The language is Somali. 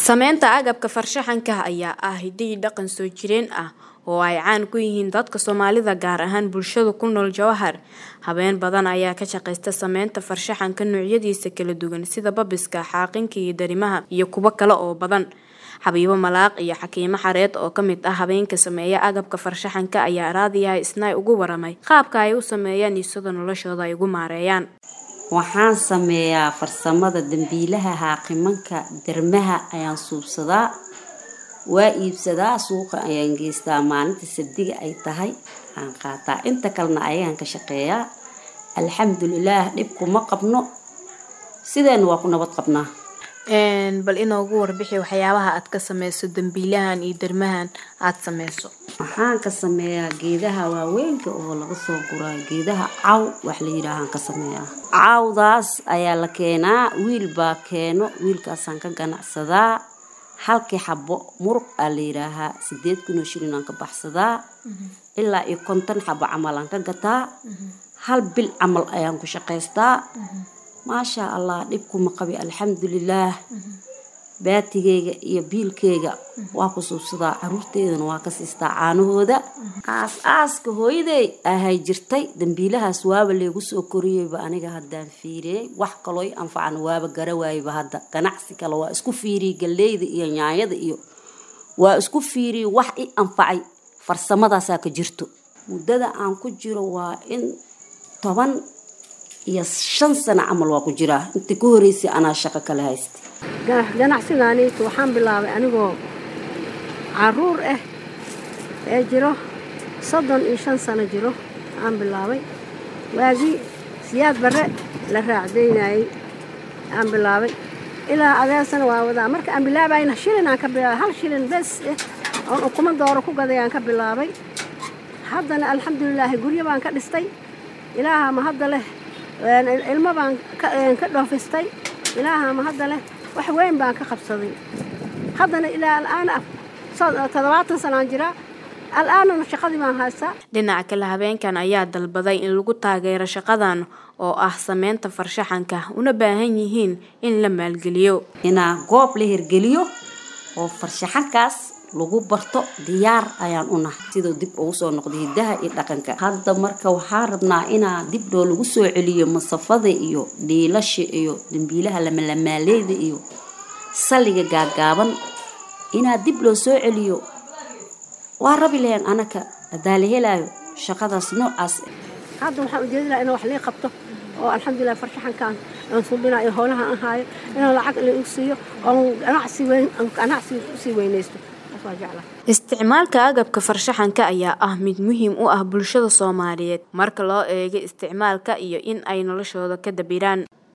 Samaynta agabka farshaxanka ayaa ah hidde iyo dhaqan soo jireen ah oo ay caan ku yihiin dadka Soomaalida gaar ahaan bulshada ku nool Jowhar. Haween badan ayaa ka shaqeysta samaynta farshaxanka noocyadiisa kala duwan sida baabiska, xaaqinka iyo darimaha iyo kuwo kale oo badan. Xabiibo Malaaq iyo Xakiimo Xareed oo ka mid ah haweenka sameeya agabka farshaxanka ayaa raadiyaha Isnaa uga waramay qaabka ay u sameeyaan iyo sida noloshooda ay ugu maareeyaan. waxaan sameeyaa farsamada dambiilaha haaqimanka darmaha ayaan suubsadaa waa iibsadaa suuqa ayaan geystaa maalinta sabdiga ay tahay aan qaataa inta kalena ayaan ka shaqeeyaa alxamdulilaah dhib kuma qabno sideena waa ku nabad qabnaa bal inoogu warbixi waxyaabaha aad ka sameyso dambiilahan iyo darmahan aad sameyso waxaan ka sameeyaa geedaha waaweynka oo laga soo guraa geedaha caw wax la yidhaahaan ka sameeyaa cawdaas ayaa la keenaa wiil baa keeno wiilkaasaan ka ganacsadaa halkii xabo muruq aa la yidhaahaa sideed kun oo shilin aan ka baxsadaa ilaa iyo konton xabo camal aan ka gataa hal bil camal ayaan ku shaqaystaa maashaa allah dhibkuma qabi alxamdulilaah baatigeyga iyo biilkeyga waa ku suubsadaa caruurteydana waa ka siistaa caanahooda aas aaska hooyaday ahay jirtay dambiilahaas waaba leegu soo koriyeyba aniga haddaan fiiriyey wax kaloo i anfacan waaba garawaayba hadda ganacsi kale waa isku fiiriyey galleyda iyo nyaanyada iyo waa isku fiiriyey wax i anfacay farsamadaasaa ka jirto muddada aan ku jiro waa in toban iyo shan sano camal waa ku jiraa inta ka horeysay anaa shaqo kale haysta ganacsigaaniitu waxaan bilaabay anigoo caruur ah ee jiro soddon iyo shan sano jiro aan bilaabay waagii siyaad barre la raacdaynayay aan bilaabay ilaa adeersana waa wadaa marka aan bilaabayna shilin aan ka bilaabay hal shilin bes eh oon ukuma dooro ku gaday aan ka bilaabay haddana alxamdulilaahi guryo baan ka dhistay ilaaha ma hadda leh ilmo baan ka dhoofistay ilaaha ma hadda leh wax weyn baan ka qabsaday haddana ilaa al'aan toddobaatan sanaan jiraa al'aanana shaqadii baan haystaa dhinaca kale habeenkan ayaa dalbaday in lagu taageero shaqadan oo ah sameynta farshaxanka una baahan yihiin in la maalgeliyo inaa goob la hirgeliyo oo farshaxankaas lagu barto diyaar ayaan u nahay siduu dib ugu soo noqday hiddaha iyo dhaqanka hadda marka waxaan rabnaa inaa dib dhoo lagu soo celiyo masafada iyo dhiilasha iyo dambiilaha lamalamaaleyda iyo salliga gaagaaban inaa dib loo soo celiyo waa rabi lahayn anaka haddaa la helaayo shaqadaas noocaas hadda waxaan ujeedi lahaa inaa wax lii qabto oo alxamdulilah farshaxankaan aan suubinayo howlaha aan haayo inaan lacag la igu siiyo oon ganacsi weyn ganacsi usii weynaysto isticmaalka agabka farshaxanka ayaa ah mid muhiim u ah bulshada Soomaaliyeed marka loo eego isticmaalka iyo in ay noloshooda ka dabiraan